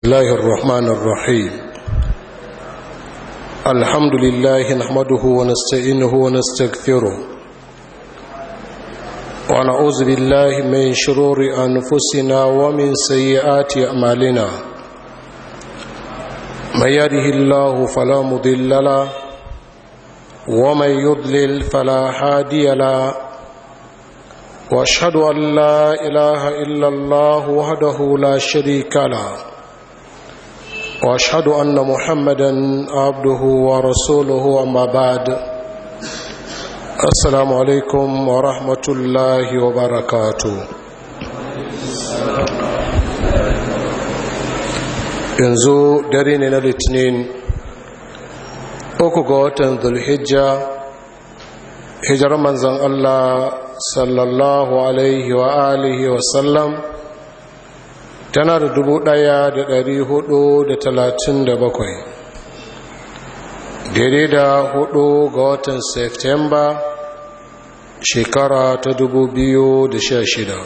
الله الرحمن الرحيم الحمد لله نحمده ونستعينه ونستغفره ونعوذ بالله من شرور أنفسنا ومن سيئات أعمالنا من يهده الله فلا مضل له ومن يضلل فلا هادي له واشهد ان لا اله الا الله وحده لا شريك له واشهد ان محمدا عبده ورسوله اما بعد السلام عليكم ورحمه الله وبركاته yanzu dare ne na litinin uku ga watan zulhijja hijar manzan allah sallallahu alaihi wa alihi wa sallam tana da dubu ɗaya da dari hudu da talatin da bakwai daidai da hudu ga watan septemba shekara ta dubu biyu da sha shida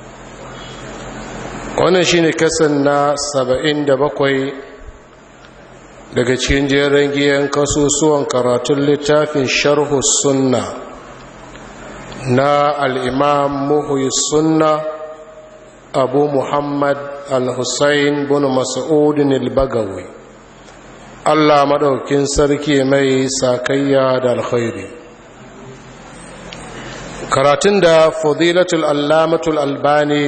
wannan shine kasan na saba'in da bakwai daga cikin jerin giyan kasusuwan karatun littafin sharhu sunna na al'imam muhuyi sunna abu muhammad al-hussein bin mas'udin al-bagawi allah maɗaukin sarki mai sakayya da alkhairi karatun da fadilatul allamatul albani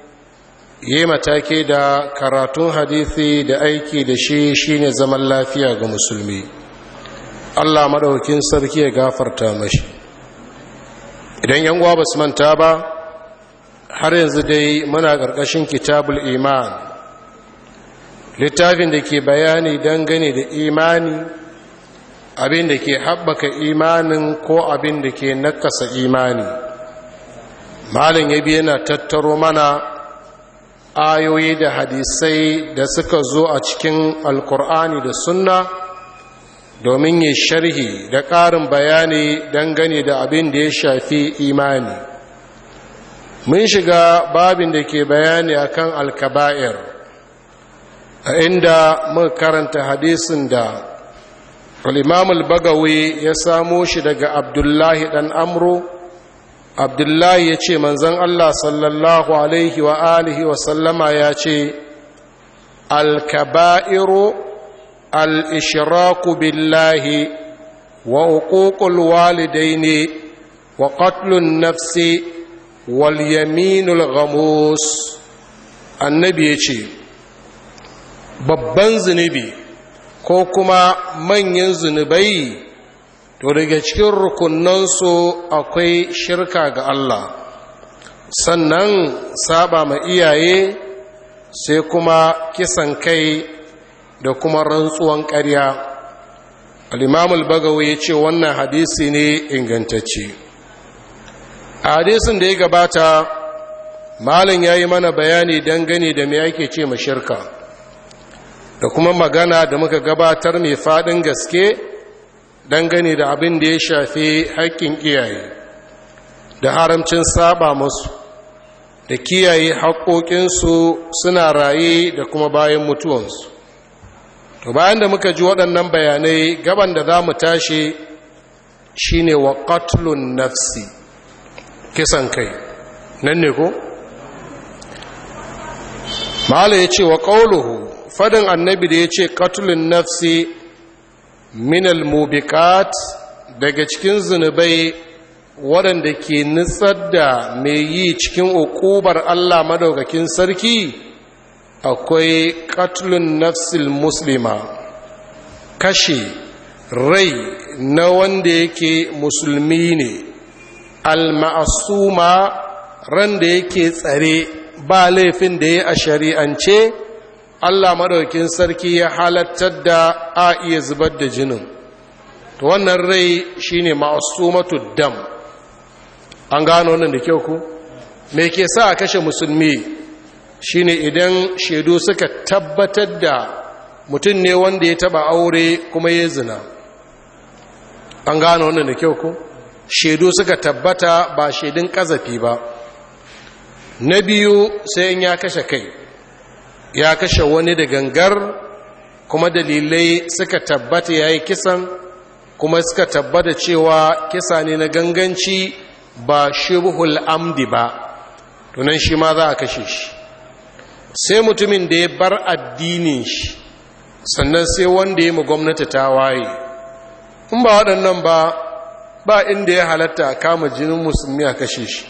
yi mataki da karatun hadithi da aiki da shi shine zaman lafiya ga musulmi allah maɗaukin sarki ya gafarta mashi idan yan uwa ba su manta ba har yanzu dai muna ƙarƙashin kitabul iman littafin da ke bayani dangane da imani abin da ke haɓaka imanin ko abin da ke nakasa imani malin ya biya yana tattaro mana ayoyi da hadisai da suka zo a cikin alkur'ani da sunna domin yi sharhi da ƙarin bayani dangane da abin da ya shafi imani mun shiga babin da ke bayani akan alkaba'ir a inda muka karanta hadisin da al bagawi ya samo shi daga abdullahi dan amro abdullahi ya ce manzan allah sallallahu alaihi wa alihi wa sallama ya ce alkaba'iru al'ishiraku billahi wa uƙuƙul walidaini wa ƙatlun nafsi wal yaminul ghamus annabi ya ce babban zunubi ko kuma manyan zunubai to daga cikin rukunansu akwai shirka ga Allah sannan saba ma iyaye sai kuma kisan kai da kuma rantsuwan ƙarya al'imamul bagawa ya ce wannan hadisi ne ingantacce a hadisin da ya gabata malin ya yi mana bayani dangane da mai ake ce shirka da kuma magana da muka gabatar mai faɗin gaske dangane da abin da ya shafi haƙƙin iyaye da haramcin saba musu da kiyaye haƙoƙinsu suna raye da kuma bayan mutuwansu to bayan da muka ji waɗannan bayanai gaban da za mu tashi shine wa qatlun nafsi kisan kai nan ne ko mala ya ce wa ƙauluhu fadin annabi da ya ce qatlun nafsi minal mubiqat daga cikin zunubai waɗanda ke nutsar da mai yi cikin uƙubar allah madaukakin sarki akwai katlun nafsil muslima kashe rai na wanda yake musulmi ne alma'asuma ran da yake tsare ba laifin da ya a shari'ance allah maɗaukin sarki ya halattar da a iya zubar da jinin to wannan rai shine ma'asumatu dam an gano wannan da kyau ku me ke sa a kashe musulmi shine idan shaidu suka tabbatar da mutum ne wanda ya taba aure kuma ya zina an gano wannan da kyau ko shaidu suka tabbata ba shaidun kazafi ba na biyu sai in ya kashe kai ya kashe wani da gangar kuma dalilai suka tabbata ya yi kisan kuma suka tabbata cewa kisa ne na ganganci ba shibhul amdi ba tunan shi ma za a kashe shi sai mutumin da ya bar addinin shi sannan sai wanda ya mu gwamnati ta waye in ba waɗannan ba ba inda ya halatta a kama jinin musulmi a kashe shi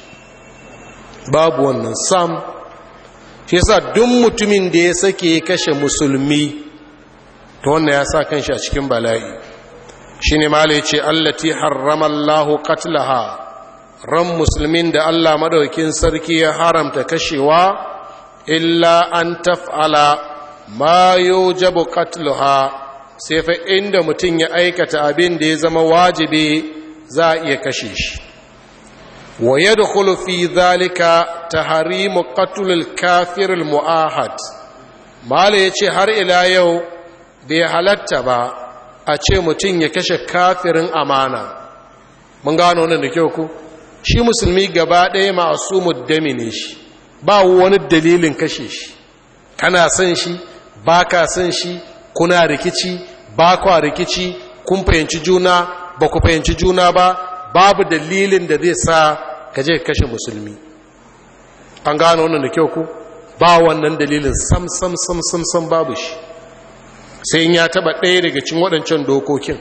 babu wannan sam shi yasa duk mutumin da ya sake ya kashe musulmi ta wannan ya sa kanshi a cikin bala'i shi ne mala ya ce allati harramallahu katlaha ran musulmin da allah madaukin sarki ya haramta kashewa illa an taf'ala ma yujabu qatluha sai fa inda mutum ya aikata abin da ya zama wajibi za a iya kashe shi wa yadkhulu fi dhalika tahrimu qatl al-kafir al-mu'ahad mala yace har ila yau bai halatta ba a ce mutum ya kashe kafirin amana mun gano wannan da kyau ku shi musulmi gaba ɗaya ma'asumud dami ne shi ba wani dalilin kashe shi kana son shi ba ka son shi kuna rikici ba kwa rikici kun fahimci juna ba ku fahimci juna ba babu dalilin da zai sa ka je kashe musulmi an gano wannan da kyau ku ba wannan dalilin sam sam sam sam sam babu shi sai in ya taba ɗaya daga cin waɗancan dokokin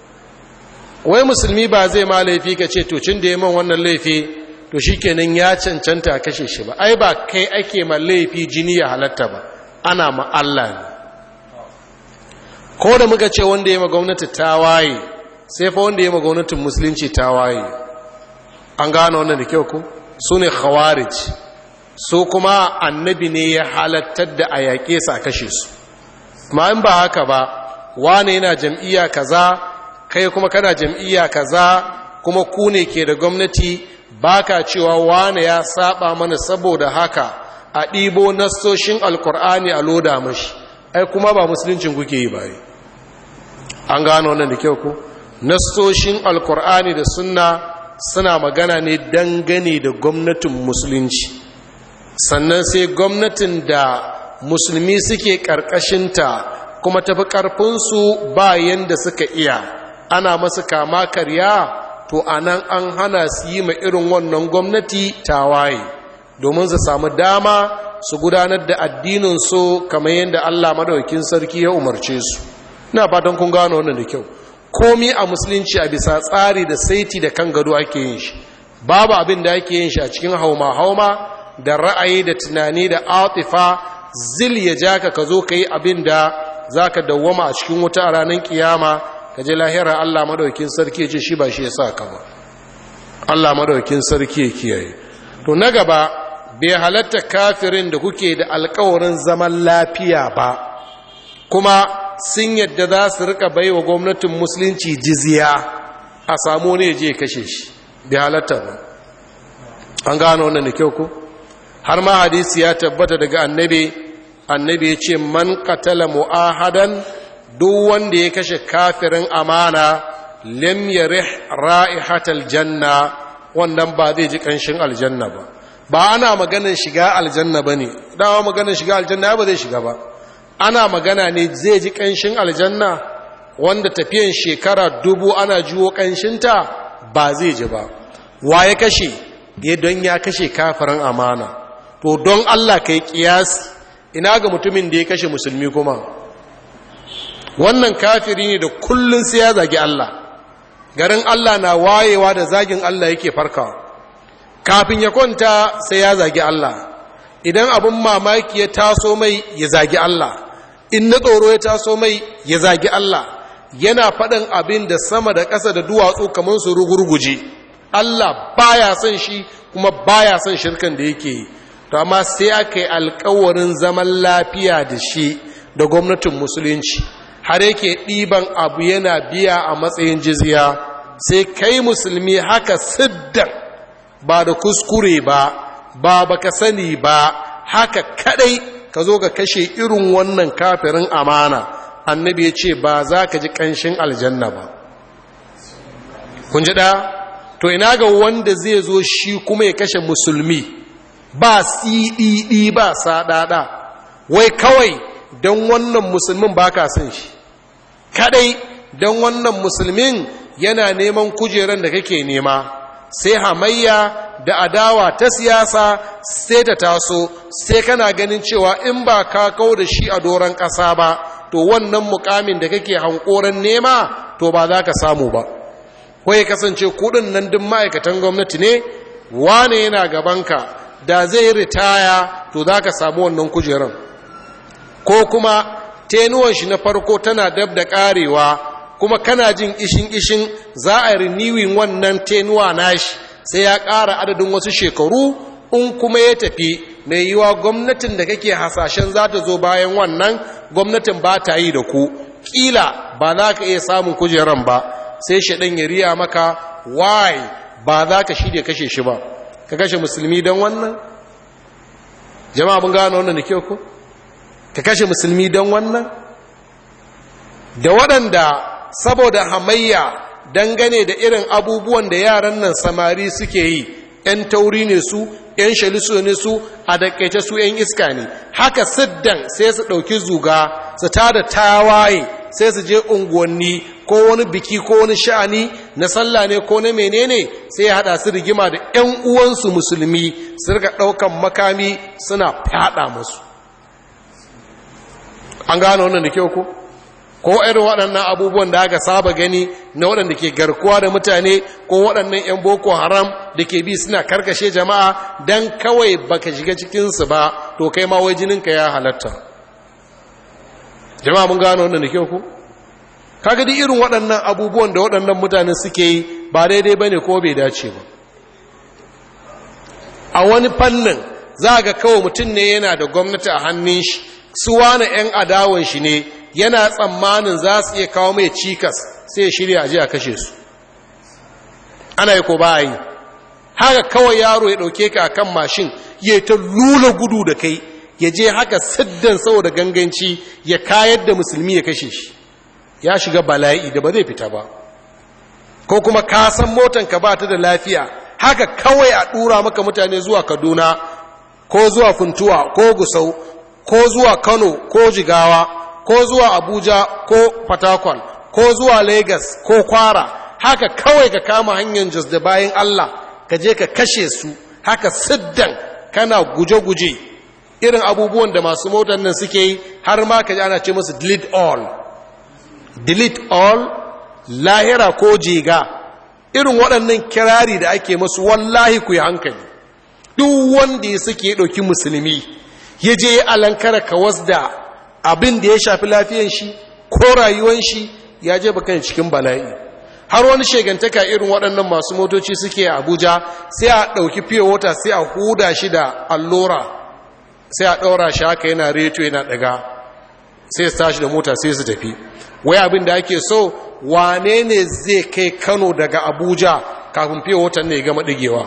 wai musulmi ba zai ma laifi ka ce to cin da ya man wannan laifi to shi kenan ya cancanta a kashe shi ba ai ba kai ake ma laifi jini ya halatta ba ana ma Allah ne ko da muka ce wanda ya ma gwamnati ta waye sai fa wanda ya ma gwamnatin musulunci ta waye an gano wannan da kyau ku su ne khawarij su kuma annabi ne ya halattar da a yaƙe su a kashe su ma in ba haka ba wane yana jam'iyya kaza kai kuma kana jam'iyya kaza kuma ku ne ke da gwamnati baka cewa wane ya saba mana saboda haka a ɗibo nassoshin alkur'ani a loda mashi ai kuma ba musuluncin kuke yi baye an gano wannan da kyau ku nassoshin alkur'ani da sunna suna magana ne dangane da gwamnatin musulunci sannan sai gwamnatin da musulmi suke ƙarƙashinta kuma tafi ƙarfinsu bayan da suka iya ana masu kama karya to a nan an hana su yi ma irin wannan gwamnati tawaye domin su samu dama su gudanar da addininsu kamar yadda allah madaukin sarki ya umarce su ina fatan kun gano wannan da kyau komi a musulunci a bisa tsari da saiti da kan gado ake yin shi babu abin da ake yin shi a cikin hauma-hauma da ra'ayi da tunani da atifa zil ya ja ka ka zo ka yi abin da za ka dawwama a cikin wuta a ranar kiyama ka je lahira Allah madaukin sarki ce shi ba shi ya sa ka ba Allah madaukin sarki ya kiyaye to na gaba bai halatta kafirin da kuke da alkawarin zaman lafiya ba kuma sun yadda za su rika baiwa gwamnatin musulunci jizya a samu ne je kashe shi bai halatta ba an gano wannan da kyau ko har ma hadisi ya tabbata daga annabi annabi ya ce man qatala mu'ahadan duk wanda ya kashe kafirin amana lam yarih ra'ihatal janna wannan ba zai ji kanshin aljanna ba ba ana maganar shiga aljanna bane dawa maganar shiga aljanna ba zai shiga ba ana magana ne zai ji kanshin aljanna wanda tafiyan shekara dubu ana jiwo kanshinta ba zai ji ba wa ya kashe ya don ya kashe kafirin amana to don Allah kai kiyasi ina ga mutumin da ya kashe musulmi kuma wannan kafiri ne da kullun sai ya zagi Allah garin Allah na wayewa da zagin Allah yake farkawa kafin ya kwanta sai ya zagi Allah idan abin mamaki ya taso mai ya zagi Allah in na tsoro ya taso mai ya zagi Allah yana faɗin abin da sama da ƙasa da duwatsu kamar su rugurguje Allah baya son shi kuma baya son shirkan da yake yi to amma sai aka yi alkawarin zaman lafiya da shi da gwamnatin musulunci har yake ɗiban abu yana biya a matsayin jizya sai kai musulmi haka siddan ba da kuskure ba ba baka sani ba haka kadai ka zo ka kashe irin wannan kafirin amana annabi ya ce ba za ka ji ƙanshin aljanna ba kun ji ɗaya to ina ga wanda zai zo shi kuma ya kashe musulmi ba siɗiɗi ba saɗaɗa wai kawai don wannan musulmin ba ka son shi kadai don wannan musulmin yana neman kujeran da kake nema sai hamayya da adawa ta siyasa sai ta taso sai kana ganin cewa in ba ka kau da shi a doron ƙasa ba to wannan mukamin da kake hankoran nema to ba za ka samu ba ko ya kasance kudin nan duk ma'aikatan gwamnati ne wane yana gabanka da zai ritaya to za ka samu wannan kujeran ko kuma tenuwan shi na farko tana dab da karewa kuma kana jin ishin-ishin za a riniwin wannan tenuwa nashi sai ya ƙara adadin wasu shekaru in kuma ya tafi mai yiwa gwamnatin da kake hasashen za ta zo bayan wannan gwamnatin ba ta yi da ku ƙila ba za ka iya samun kujeran ba sai shaɗan ya riya maka why ba za ka shirya kashe shi ba ka kashe musulmi don wannan jama'a mun gano wannan da kyau ko ka kashe musulmi don wannan da waɗanda saboda hamayya dangane da irin abubuwan da yaran nan samari suke yi ‘yan tauri ne su ‘yan shaliso ne su a dakaice su ‘yan iska ne haka siddan sai su ɗauki zuga su tada tawaye sai su je unguwanni ko wani biki ko wani sha'ani na sallah ne ko na menene sai ya haɗa su rigima da ‘yan uwansu musulmi su rika ɗaukan makami suna fyaɗa musu an gano wannan da kyau ko ko irin waɗannan abubuwan da aka saba gani na waɗanda ke garkuwa da mutane ko waɗannan 'yan boko haram da ke bi suna karkashe jama'a don kawai baka shiga cikinsu ba to kai ma wai jininka ya halatta jama'a mun gano wannan da kyau ko kaga duk irin waɗannan abubuwan da waɗannan mutane suke yi ba daidai bane ko bai dace ba a wani fannin za ga kawai mutum ne yana da gwamnati a hannun shi su wani 'yan adawan shi ne yana tsammanin za su iya kawo mai cikas sai shirya aji a kashe su ana yi ko ba yi haka kawai yaro ya ɗauke ka kan mashin ya ta lula gudu da kai ya je haka siddan saboda ganganci ya kayar da musulmi ya kashe shi ya shiga bala'i da ba zai fita ba ko kuma ka san motanka ba ta da lafiya haka kawai a ɗura maka mutane zuwa kaduna ko zuwa funtuwa ko gusau ko zuwa kano ko jigawa ko zuwa abuja ko fatakwal ko zuwa lagos ko kwara haka kawai ka kama hanyar jos da bayan allah ka je ka kashe su haka siddan kana guje-guje irin abubuwan da masu motar nan suke yi har ma ka ji ana ce musu delete all delete all lahira ko jiga irin waɗannan kirari da ake masu wallahi ku yi hankali duk wanda ya suke ɗauki musulmi ya je alankara kawas da abin da ya shafi lafiyan shi ko rayuwan shi ya je bakan cikin bala'i har wani shegantaka irin waɗannan masu motoci suke a abuja sai a ɗauki fiye wata sai a huda shi da allura sai a ɗaura shi haka yana reto yana ɗaga sai su tashi da mota sai su tafi wai abin da ake so wane ne zai kai kano daga abuja kafin fiye watan ne gama ɗigewa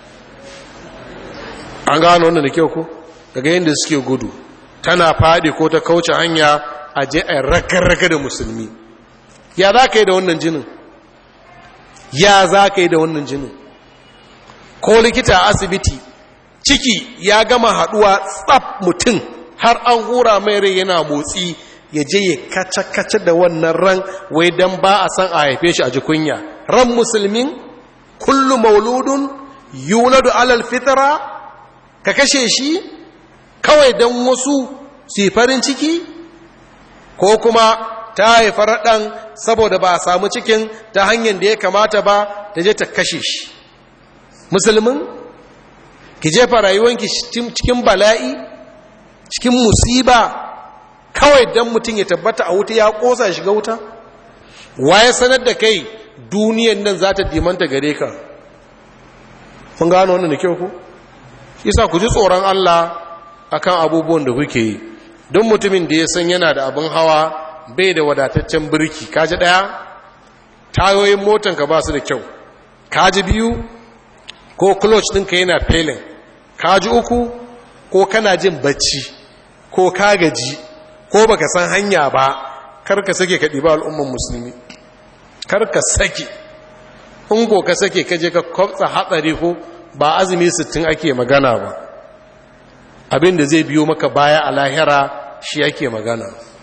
an gano wannan da kyau ko daga yadda suke gudu tana faɗi ko ta kauce hanya a je a raga-raga da musulmi ya za ka yi da wannan jinin ya za ka yi da wannan jinin ko likita a asibiti ciki ya gama haɗuwa tsaf mutum har an hura mai rai yana motsi ya je ya kaca-kaca da wannan ran wai don ba a san a haife shi a jikunya ran musulmin kullu mauludun yuladu alal fitra ka kashe shi kawai don wasu su farin ciki ko kuma ta haifar ɗan saboda ba a samu cikin ta hanyar da ya kamata ba ta je ta kashe shi musulmin ki jefa rayuwanki cikin bala'i cikin musiba kawai don mutum ya tabbata a wuta ya ƙosa shiga wuta waye sanar da kai duniyan nan za ta dimanta gare ka mun gano wannan da kyau ku isa ku ji tsoron Allah akan abubuwan da kuke yi don mutumin da ya san yana da abin hawa bai da wadataccen birki kaji ɗaya tayoyin motanka ba su da kyau kaji biyu ko clutch ɗinka yana felin kaji uku ko kana jin bacci ko ka gaji ko baka san hanya ba karka sake ka ɗiba al'umman musulmi karka sake in ko ka sake ka je ka kwafsa hatsari ko ba azumi sittin ake magana ba abin da zai biyo maka baya a lahira shi yake magana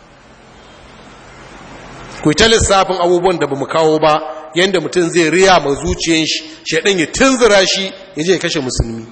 ku ta lissafin abubuwan da ba mu kawo ba yadda mutum zai riya ma zuciyan shi shaɗin ya tunzura shi ya je kashe musulmi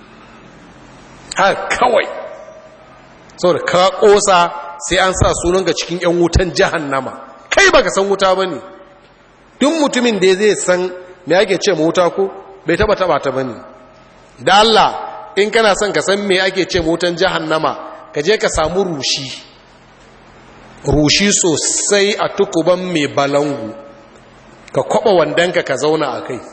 ha kawai saboda ka ƙosa sai an sa sunan ga cikin 'yan wutan jahannama kai baka san wuta ba ne duk mutumin da zai san me ake ce ma wuta ko bai taba taba ta ba ne da Allah in kana son ka san me ake ce ma wutan jahannama ka je ka samu rushi rushi sosai a tukuban mai balangu ka kwaba wandanka ka zauna a kai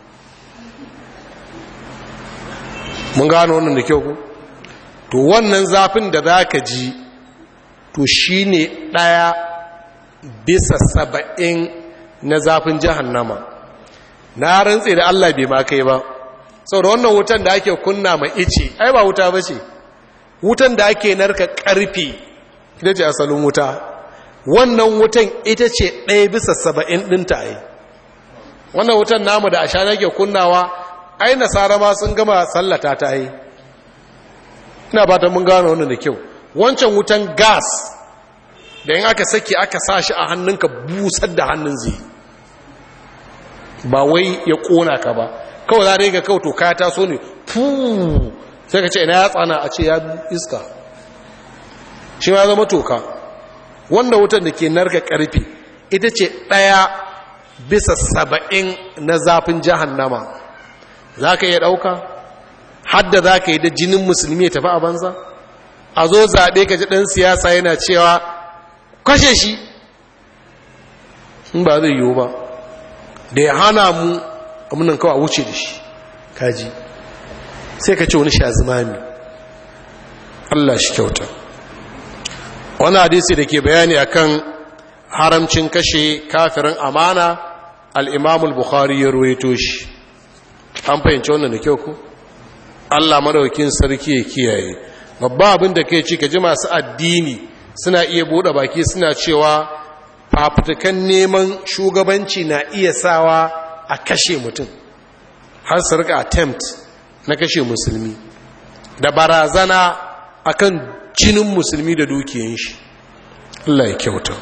mun gano wannan da kyau ku to wannan zafin da za ka ji to shi ne ɗaya bisa saba'in na zafin jahannama na rantse da Allah bai ma kai ba sau da wannan wutan da ake kunna ma ice ai ba wuta ba ce wutan da ake narka ƙarfe ita ce asalin wuta wannan wutan ita ce ɗaya bisa saba'in ɗinta ai wannan wutan namu da asha nake kunnawa ai nasara ma sun gama sallata ta ai ina ba ta mun gano wannan da kyau wancan wutan gas da yin aka sake aka sa shi a hannunka busar da hannun zai ba wai ya kona ka ba kawai za ga kawai to ka taso ne fuu sai ka ce ina ya tsana a ce ya iska shi ma zama toka wanda wutan da ke narka karfe ita ce ɗaya bisa saba'in na zafin jahannama za ka iya ɗauka hadda za ka yi da jinin musulmi ya tafi a banza a zo zaɓe ka ji ɗan siyasa yana cewa kashe shi in ba zai yiwu ba da ya hana mu amunan kawai wuce da shi kaji sai ka ce wani sha zimami Allah shi kyauta wani hadisi da ke bayani akan haramcin kashe kafirin amana al'imamul bukhari ya ruwaito shi an fahimci wannan da kyau ku Allah madaukin sarki ya kiyaye babba abin da kai ci ka ji masu addini suna iya bude baki suna cewa fafutukan neman shugabanci na iya sawa a kashe mutum har su rika attempt na kashe musulmi da barazana akan jinin musulmi da dukiyan shi Allah ya kyauta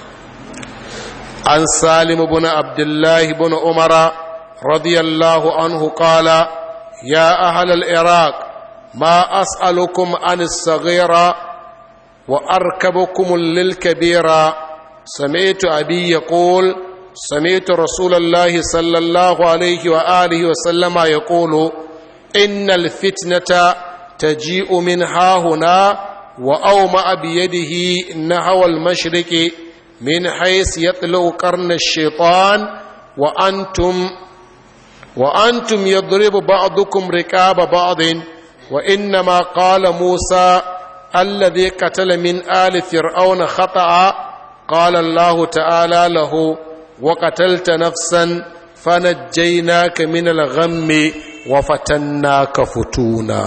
an salim ibn abdullah ibn umara radiyallahu anhu qala ya ahlal iraq ma as'alukum an as-saghira wa arkabukum lil-kabira سمعت أبي يقول سمعت رسول الله صلى الله عليه وآله وسلم يقول إن الفتنة تجيء من ها هنا وأومأ بيده نحو المشرق من حيث يطلع قرن الشيطان وأنتم وأنتم يضرب بعضكم ركاب بعض وإنما قال موسى الذي قتل من آل فرعون خطأ قال الله تعالى له وقتلت نفسا فنجيناك من الغم وفتناك فتونا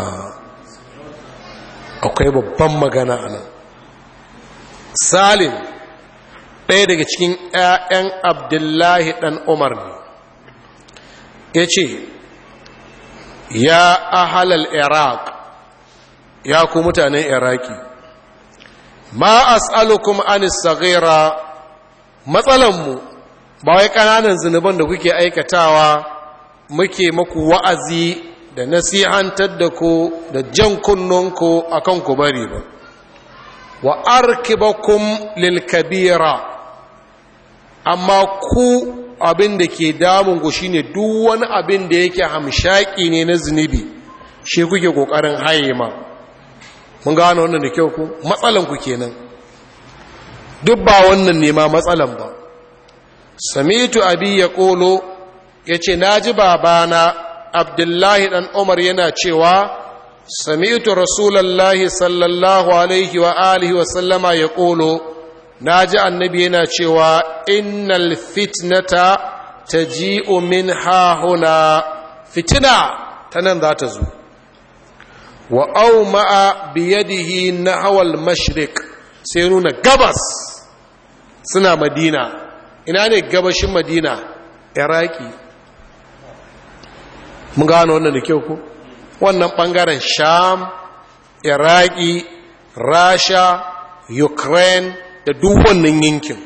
akwai babban magana a nan salim ɗaya daga cikin 'ya'yan abdullahi ɗan umar ne ya ce ya ahalal iraq ya ku mutanen iraki ma as'alukum anis saghira matsalanmu ba wai kananan zunuban da kuke aikatawa muke maku wa'azi da nasihantar da ku da jan kunnunku akan ku bari ba wa arkibakum lil kabira amma ku abin da ke damun ku shine duk wani abin da yake hamshaki ne na zunubi shi kuke kokarin haye ma mun gano wannan da kyau ku matsalanku kenan duk ba wannan ne ma matsalan ba samitu abi ya kolo ya ce na ji babana abdullahi ɗan umar yana cewa samitu rasulallahi sallallahu alaihi wa alihi wa sallama ya kolo na ji annabi yana cewa innal fitnata ta ji'u min hahuna fitina ta nan za ta zo wa auma'a biyadihi nahwal mashriq sai nuna gabas suna madina ina ne gabashin madina iraki mun gano wannan da kyau ko wannan bangaren sham iraki rasha ukraine da duk wannan yankin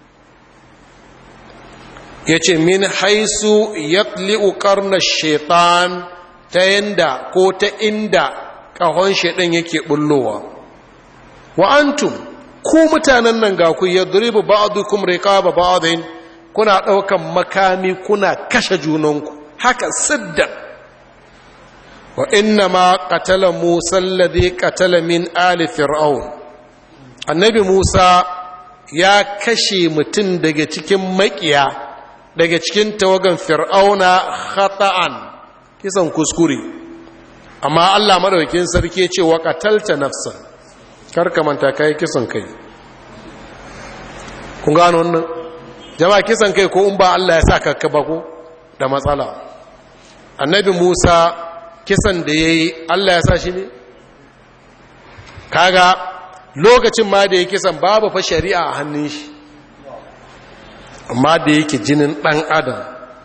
ya ce min haisu yatli'u karnar shaitan ta yanda ko ta inda ƙahon shaidan yake bullowa wa antum ku mutanen nan ga ku yadribu ba'dukum riqaba ba'din kuna ɗaukan makami kuna kashe junanku haka siddan wa inna ma qatala musa alladhi qatala min ali fir'aun annabi musa ya kashe mutum daga cikin makiya daga cikin tawagan fir'auna khata'an kisan kuskure amma Allah madaukakin sarki ya ce wa qatalta nafsan karka manta kai kisan kai kun gano wannan jama'a kisan kai ko in ba Allah ya sa ka ba ko da matsala annabi Musa kisan da yayi Allah ya sa shi ne kaga lokacin ma da ya kisan babu fa shari'a a hannun shi amma da yake jinin dan adam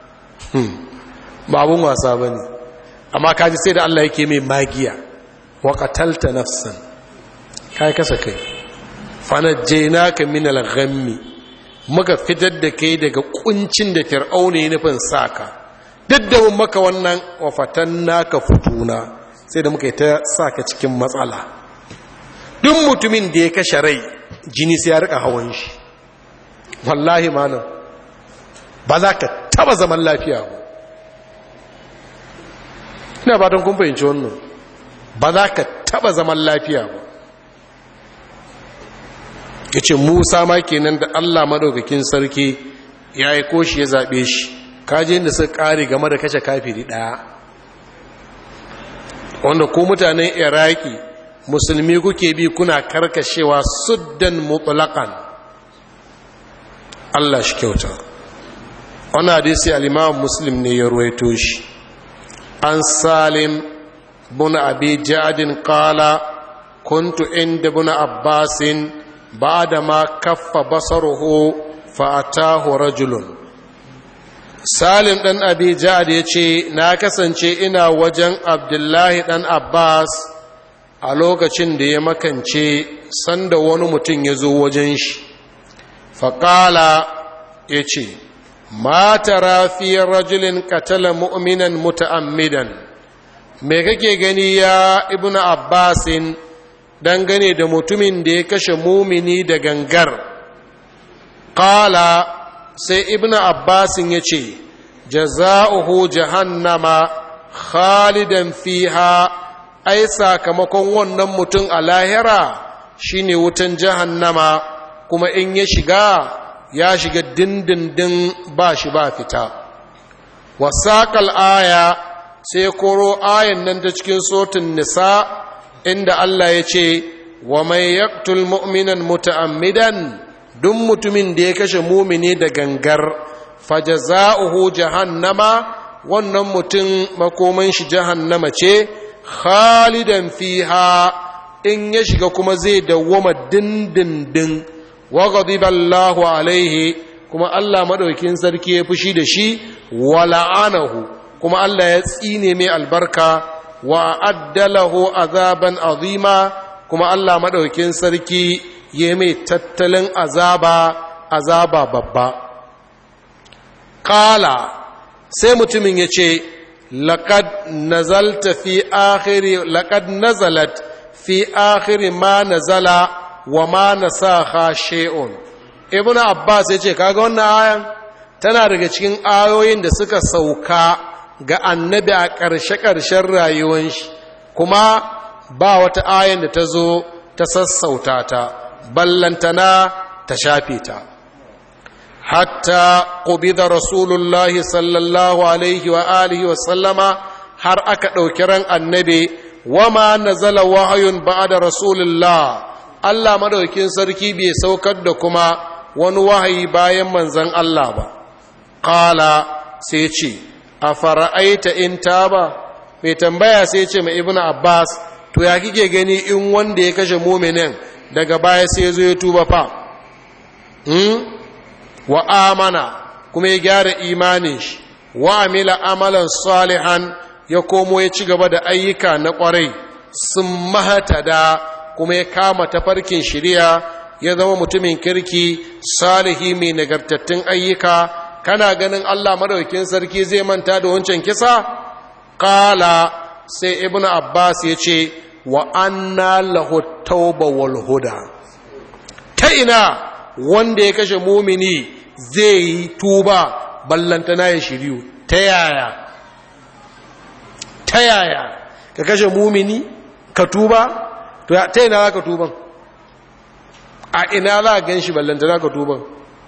babun wasa bane amma kaji sai da Allah yake mai magiya wa qatalta nafsan kai kasa kai fanajjaynaka min al-ghammi muka fitar da kai daga kuncin da fir'auna ya nufin saka duk da mun maka wannan wa fatannaka futuna sai da muka yi ta saka cikin matsala duk mutumin da ya kashe rai jini sai ya rika hawan shi wallahi malam ba za ka taba zaman lafiya ba ina fatan kun fahimci wannan ba za ka taba zaman lafiya ba ya ce musa ma kenan da allah maɗaukakin sarki ya yi koshi ya zaɓe shi kaji da suka ƙare game da kashe kafiri ɗaya wanda ko mutanen iraki musulmi kuke bi kuna karkashewa suddan mutlaƙan allah shi kyauta wani hadisi al muslim ne ya ruwaito shi an salim bin abi jadin qala kuntu inda bin abbasin بعدما كف بصره فأتاه رجل salim ɗan abi ja'ad ya ce na kasance ina wajen abdullahi ɗan abbas a lokacin da ya makance sanda wani mutum ya zo wajen shi faƙala ya ce mata rafiyar rajulin katala mu'minan muta'ammidan me kake gani ya ibnu abbasin dangane da mutumin da ya kashe mumini da gangar ƙala sai ibn abbasin ya ce jaza'uhu jahannama khalidan fiha ai sakamakon wannan mutum a lahira shine wutan jahannama kuma in ya shiga ya shiga dindindin ba shi ba fita wasaƙal aya sai koro ayan nan ta cikin sotin nisa inda Allah ya ce wa mai yaktul mu'minan muta'ammidan duk mutumin da ya kashe mumini da gangar fajaza'uhu jahannama wannan mutum makoman shi jahannama ce khalidan fiha in ya shiga kuma zai dawwama dindindin wa ghadiballahu alaihi kuma Allah madaukin sarki ya fushi da shi wa la'anahu kuma Allah ya tsine mai albarka wa addalahu azaban azima kuma Allah madaukin sarki ya mai tattalin azaba azaba babba qala sai mutumin ya ce laqad nazalta fi akhiri laqad nazalat fi akhiri ma nazala wa ma nasakha shay'un ibnu abbas ya ce kaga wannan ayan tana daga cikin ayoyin da suka sauka ga annabi a ƙarshe-ƙarshen rayuwan shi kuma ba wata ayan da ta zo ta sassauta ta ballantana ta shafe ta hatta ƙubida rasulullahi sallallahu alaihi wa alihi wa sallama har aka ɗauki ran annabi wama nazala wahayun ba'da rasulullah Allah madaukin sarki bai saukar da kuma wani wahayi bayan manzon Allah ba qala sai ce a fara'aita in taba mai tambaya sai ce mai ibn abbas to ya kike gani in wanda ya kashe muminin daga baya sai zo ya tuba fa wa amana kuma ya gyara imanin shi wa amila amalan salihan ya komo ya ci gaba da ayyuka na kwarai sun mahatada kuma ya kama tafarkin shirya ya zama mutumin kirki salihi mai nagartattun ayyuka kana ganin Allah madaukakin sarki zai manta da wancan kisa qala sai ibnu abbas ya ce wa anna lahu tauba wal huda ta ina wanda ya kashe mumini zai yi tuba ballantana ya shiryu ta yaya ta yaya ka kashe mumini ka tuba to ta ina za ka tuban a ina za a gan shi ballantana ka tuban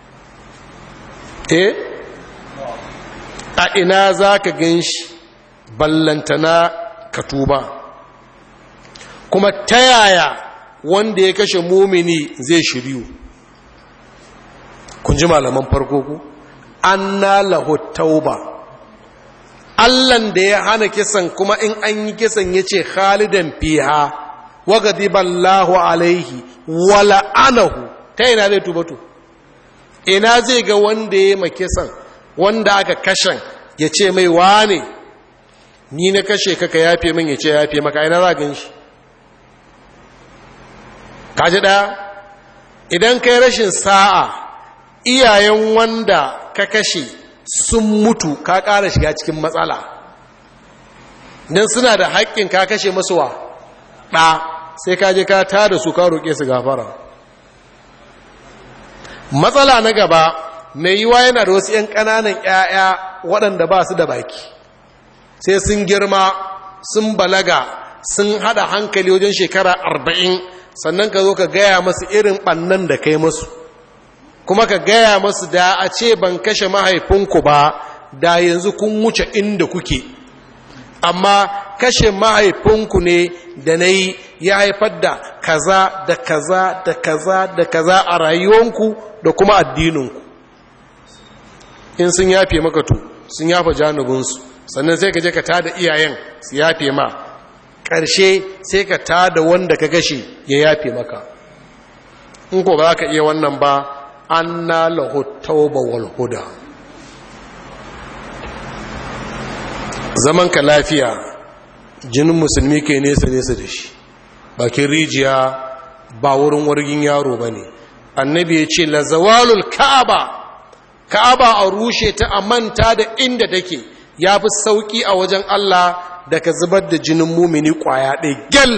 eh a ina za ka gan shi ballantana ka tuba kuma ta yaya wanda ya kashe mumini zai shiryu kun ji malaman farko ku anna lahu tauba allan da ya hana kisan kuma in an yi kisan ya ce khalidan fiha wa ghadiballahu alaihi wa la'anahu ta ina zai tuba to ina zai ga wanda ya ma kisan wanda aka kashen ya ce mai wane ni na kashe kaka yafe min ya ce yafe maka ina za gan shi kaji ɗaya idan kai rashin sa'a iyayen wanda ka kashe sun mutu ka ƙara shiga cikin matsala don suna da haƙƙin ka kashe masu wa ɗa sai ka je ka ta da su ka roƙe su gafara matsala na gaba mai yiwa yana da wasu 'yan ƙananan 'ya'ya waɗanda ba su da baki sai sun girma sun balaga sun haɗa hankali wajen shekara arba'in sannan ka zo ka gaya masu irin ɓannan da kai masu kuma ka gaya masu da a ce ban kashe mahaifinku ba da yanzu kun wuce inda kuke amma kashe mahaifinku ne da na yi ya haifar da kaza da kaza da kaza da kaza a rayuwanku da kuma addininku in sun yafe maka to sun yafa janubinsu sannan sai ka je ka tada iyayen su yafe ma ƙarshe sai ka tada wanda ka gashe ya yafe maka in ko ba ka iya wannan ba an na lahutauba wal huda zaman ka lafiya jinin musulmi ke nesa nesa da shi bakin rijiya ba wurin wargin yaro ba ne annabi ya ce lazawalul ka'aba ka'aba a rushe ta a manta da inda take ya fi sauƙi a wajen Allah da ka zubar da jinin mumini ƙwaya ɗaya gyal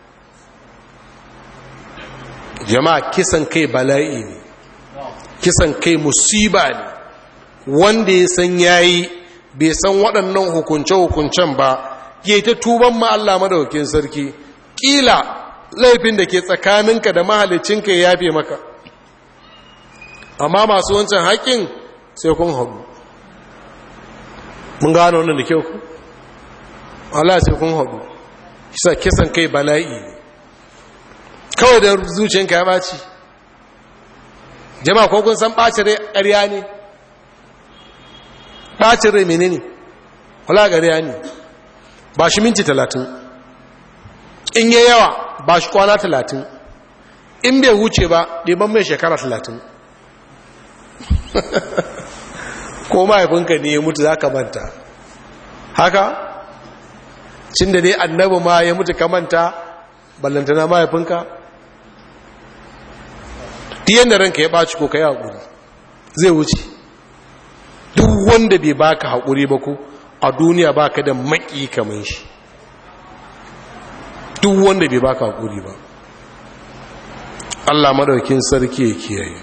jama'a kisan kai bala'i ne kisan kai musiba ne wanda ya san yayi bai san waɗannan hukunce-hukuncen ba ke ta tuban ma Allah madaukakin sarki ƙila laifin da ke tsakaninka da mahalicinka ya yafe maka amma masu wancan haƙƙin sai kun haɗu mun gano wannan da kyau ku Allah sai kun haɗu kisa kisan kai bala'i ne kawai da zuciyanka ya ɓaci jama'a ko kun san ɓacin rai ƙarya ne ɓacin rai mene ne wala ƙarya ne ba shi minti talatin in yi yawa ba shi kwana talatin in bai wuce ba ɗiban mai shekara talatin ko mahaifinka ne ya mutu za ka manta haka cin da dai annabi ma ya mutu ka manta ballantana mahaifinka diyan da ranka ya ɓaci ko ka yi haƙuri zai wuce duk wanda bai baka haƙuri ba ko a duniya baka da maƙi kamar shi duk wanda bai baka haƙuri ba Allah madaukin sarki ya kiyaye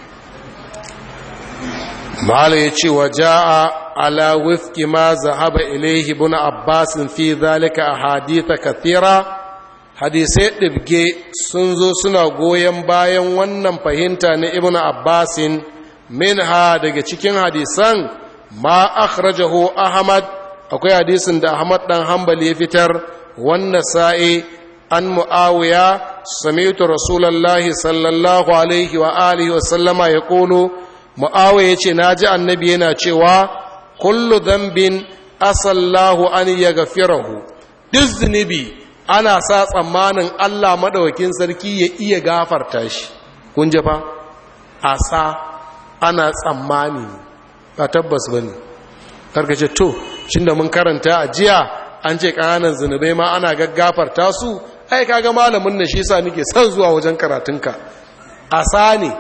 mala ya ce wa ja'a ala wifki ma zahaba ilaihi ibn abbas fi zalika ahadith kathira hadisai ɗibge sun zo suna goyon bayan wannan fahimta na ibn abbasin minha daga cikin hadisan ma akhrajahu ahmad akwai hadisin da ahmad dan hanbali ya fitar wannan sa'i an mu'awiya sami'tu rasulullahi sallallahu alaihi wa alihi wa sallama ya kolo mu'awiya yace naji annabi yana cewa kullu dhanbin asallahu an yaghfirahu duk zunubi ana sa tsammanin Allah madawakin sarki ya iya gafarta shi kun ji fa asa ana tsammani ba tabbas bane karkace to shin da mun karanta a jiya an ce ƙananan zunubai ma ana gaggafarta su ai kaga malamin nan shi yasa nake son zuwa wajen karatunka asa ne